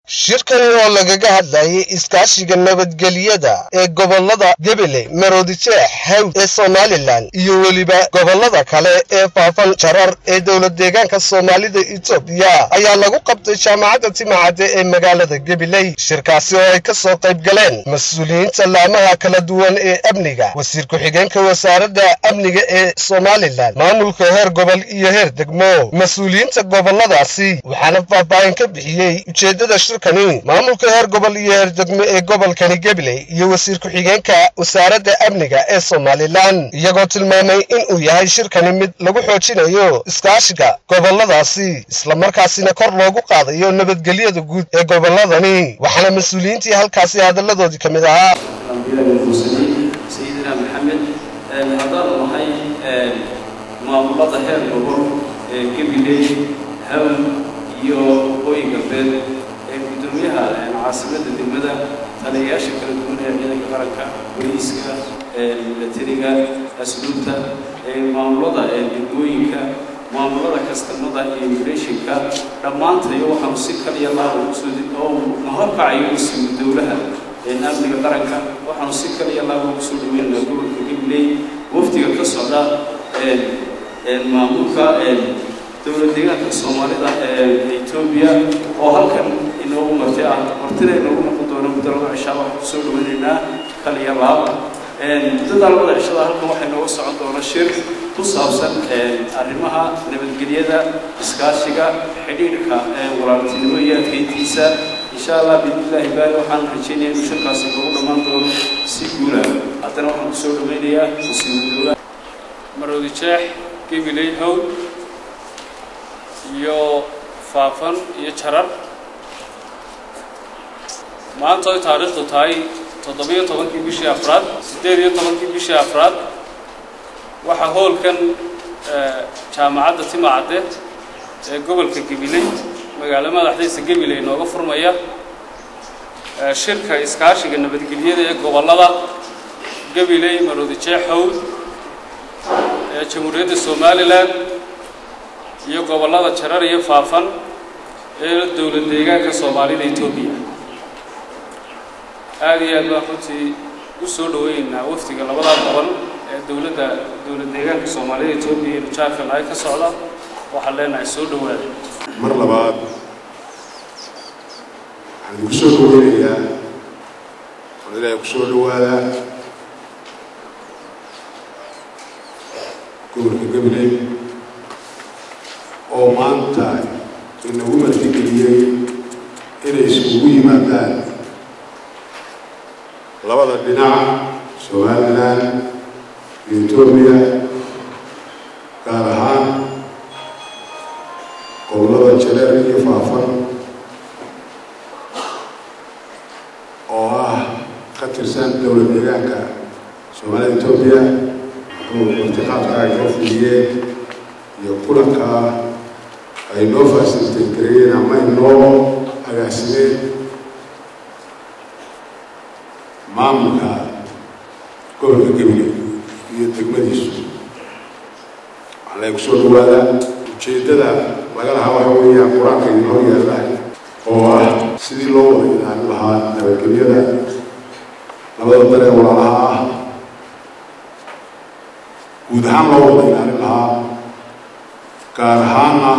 shirkani oo lagaga hadlayay iskaashiga nabadgelyada ee gobolada gabiley maroodijeex hawd ee somalilan iyo weliba gobolada kale ee faafan jarar ee dowlad deegaanka soomaalida etoobiya ayaa lagu qabtay jaamacadda timacadde ee magaalada gabiley shirkaasi oo ay ka soo qayb galeen mas-uuliyiinta laamaha kala duwan ee amniga wasiir ku-xigeenka wasaaradda amniga ee somalilan maamulka heer gobol iyo heer degmo mas-uuliyiinta goboladaasi waxaana faahfaahin ka bixiyey ujeeddada shirkani maamulka heer gobol iyo heer degmo ee gobolkani gabiley iyo wasiir ku-xigeenka wasaaradda amniga ee somalilan iyagoo tilmaamay inuu yahay shirkani mid lagu xoojinayo iskaashiga goboladaasi islamarkaasina kor loogu qaadayo nabadgelyada guud ee goboladani waxaana mas-uuliyiintii halkaasi hadalladoodii ka mid ahaa sayidina maxamed haddaanu nahay maamulada heer gobol ee gabiley hawl iyo waqooyi galbeed ee guddoomiyaha caasimadda degmada taliyayaasha kala duwan ee ciidanka qaranka boliiska milatariga asluubta maamulada degmooyinka maamulada kastamada iyo imigreshinka dhammaantayo waxaanu si kaliya laaba kusoo oo mahorkacayo usiiyo dowlaha amniga qaranka waxaanu si kaliya laaba ugu soo dhaweynaa gobolka gabiley wafdiga ka socda maamulka dowlad deegaanka soomaalida ee etoobiya oo halkan inoogu marti ah martina inoogu noqon doono muddo laba cishaa waxaan kusoo dhaweynaynaa kaliya laaba muddada labada cishada halkan waxaa inooga socon doona shir ku saabsan arrimaha nabadgelyada iskaashiga xidhiidhka walaaltinimo iyo adkeyntiisa insha allah biidnillaahi baari waxaan rajeynaya inuu shirkaasi noogu dhammaan doono si guula haddana waxaan kusoo dhaweynayaa wasiiru dowla maroodi jeex gabiley howd iyo faafan iyo jarar maanta oy taariikhdu tahay toddobiyo tobankii bishii afraad siddeed iyo tobankii bishii afraad waxaa hoolkan jaamacadda timacadde ee gobolka gabiley magaalo madaxdiisa gabiley inooga furmaya shirka iskaashiga nabadgelyada ee gobollada gabiley maroodi jeex howd ee jamhuuriyadda somalilan iyo gobollada jarar iyo faafan ee dowlad deegaanka soomaalida etoobiya aada iyo aad baan runtii u soo dhaweynaynaa wafdiga labadaa gobol ee dowladda dowlad deegaanka soomaalida etoobiya iyo nujaarkan ay ka socda waxaan leenahay soo dhawaada mar labaad waxaan idinku soo dhaweynayaa waan ilaahay ku soo dhawaadaa gobolka gabiley oo maanta inagu martigeliyey inay iskugu yimaadaan labada dhinac somalilan iyo etoobiya gaar ahaan gobollada jareer iyo faafan oo ah ka tirsan dowlad deegaanka soomaalida etoobiya wuxuu martiqaadka ay noo fuliyeen iyo kulanka ay noo fasilitay gareeyeen ama ay noo agaasimeen maamulka gobolka gabiley iyo degmadiisu waxaa lagu soo dhawaadaa ujeeddada laga lahaa waxa weeyaan qur-aanka idin hor yaalla oo ah sidii loo wada ilaalin lahaa nabadgelyada labada daree walaalaha ah guud ahaan loo wada ilaalin lahaa gaar ahaana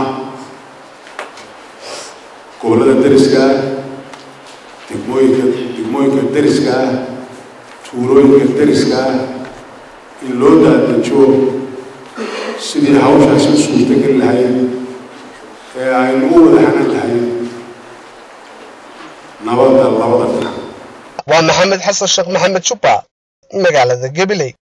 gobollada deriska ah degmooyinka degmooyinka deriska ah tuulooyinka deriska ah in loo daadajo sidii hawshaasi u suurtageli lahayd ee aynu u wada hanan lahayd nabadda labada dhinac waa maxamed xasan sheekh maxamed jubba magaalada gabiley